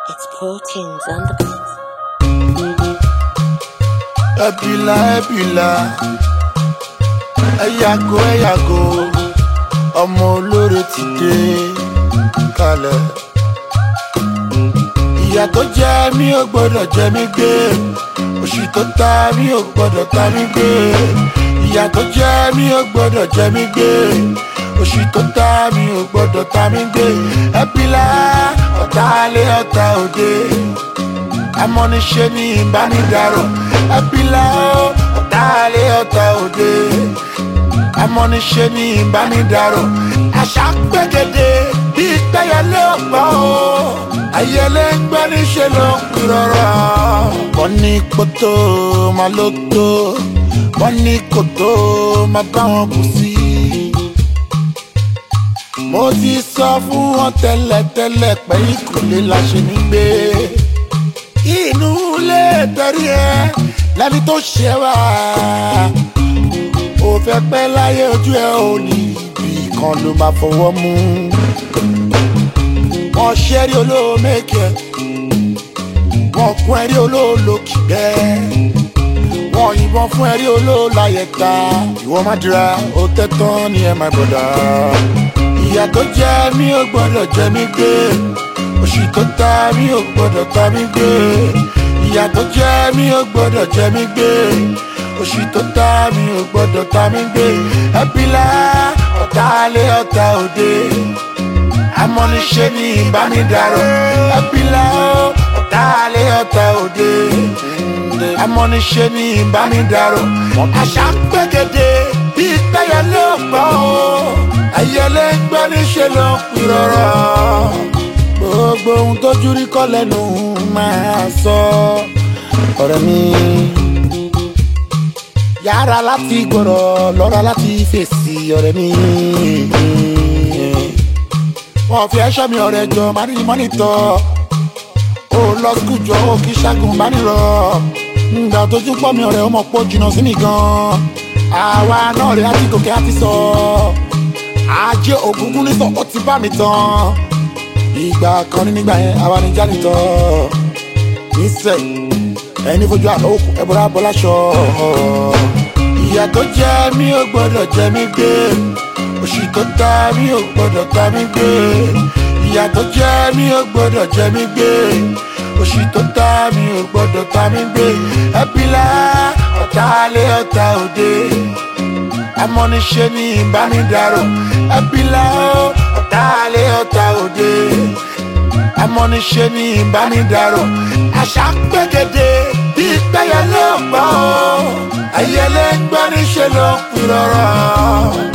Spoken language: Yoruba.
It's Proteins on the beat. ẹbìlà ẹbìlà ẹ yàgò ẹ yàgò ọmọ olóore ti dé kalẹ̀. ìyà tó jẹ mí ò gbọdọ̀ jẹ mí gbé òṣì tó ta mí ò gbọdọ̀ ta mí gbé ìyà tó jẹ mí ò gbọdọ̀ jẹ mí gbé òṣì tó ta mí ò gbọdọ̀ ta mí gbé ẹbìlà ọ̀tá alẹ́ ọ̀tá òde amọ́niṣe ní ìbánidàrọ̀ ẹbílà ọ̀tá alẹ́ ọ̀tá òde amọ́niṣe ní ìbánidàrọ̀ àṣà gbẹ́gẹ́dẹ́ bí pẹ́yẹlé ọ̀pọ̀ o ayẹlẹ ń gbẹ́ níṣẹ́ ló ń pìrọ̀rọ̀ wọ́n ní kótó máa ló tó wọ́n ní kótó máa bá wọn kù sí mo ti sọ fún wọn tẹ́lẹ̀tẹ́lẹ̀ pé ìkùlé la ṣe ní gbé inú ilé tẹ̀rí ẹ lẹ́ni tó ṣe wá. ó fẹ́ pẹ́ láyé ojú ẹ ò ní ibì kan ló máa fọwọ́ mú. wọ́n ṣẹ́rí olóòmẹ́kẹ́ wọ́n kún ẹrí olóòlókì bẹ́ẹ̀ wọ́n yìnbọn fún ẹrí olóòláyẹ̀ta ìwọ má dira ó tẹ́tán ní ẹ my brother. ìyà tó jẹ mí ò gbọ́dọ̀ jẹ mí gbé òṣì tó ta mí ò gbọdọ̀ ta mí gbé ìyà tó jẹ mí ò gbọdọ̀ jẹ mí gbé òṣì tó ta mí ò gbọdọ̀ ta mí gbé ẹbílà ọ̀tá alẹ́ ọ̀tá òde amọ́niṣe ní ìbánidàrọ̀ ẹbílà ọ̀tá alẹ́ ọ̀tá òde amọ́niṣe ní ìbánidàrọ̀ àṣà ń gbẹ́gẹ́dẹ́ bí pẹ́yẹlé ọ̀pọ̀ ayẹlẹ́ ń gbẹ́ níṣẹ́ ló ń pìrọ̀rọ̀ gbogbo ohun tójú rí kọ́ lẹ́nu máa sọ ọ̀rẹ́ mi. yára láti gbọ́rọ̀ lọ́ra láti fèsì ọ̀rẹ́ mi. wọ́n fi ẹ̀ṣọ́ mi ọ̀rẹ́ jọ máa ní mọ́nítọ̀ ó lọ skul jọ ó kí ṣẹ́gun bá nírọ̀ ǹgbà tójú pọ̀ mi ọ̀rẹ́ ó mọ̀ pọ̀ jìnnà sí mi gan-an àwa náà rẹ̀ á ti gòkè á ti sọ ajé ògúngún nítọ̀ ó ti bá mi tán ìgbà kan ní nígbà yẹn àwa ní jánitọ nísẹ ẹni fojú àná òkú ẹbọra bọláṣọ ìyà tó jẹ mí ò gbọdọ̀ jẹ mí gbé òṣì tó ta mí ò gbọdọ̀ ta mí gbé ìyà tó jẹ mí ò gbọdọ̀ jẹ mí gbé òṣì tó ta mí ò gbọdọ̀ ta mí gbé ẹbílà ọ̀tá alẹ́ ọ̀tá òde amọ́niṣe ní ìbánidàrọ̀ ẹbílà ọ̀tá alẹ́ ọ̀tá òde amọ́niṣe ní ìbánidàrọ̀ àṣà gbẹ́gẹ́dẹ́ bí pẹ́yẹlé ọ̀pọ̀ ayẹlẹ́ ń gbẹ́ níṣẹ́ ló ń pìrọ̀rọ̀.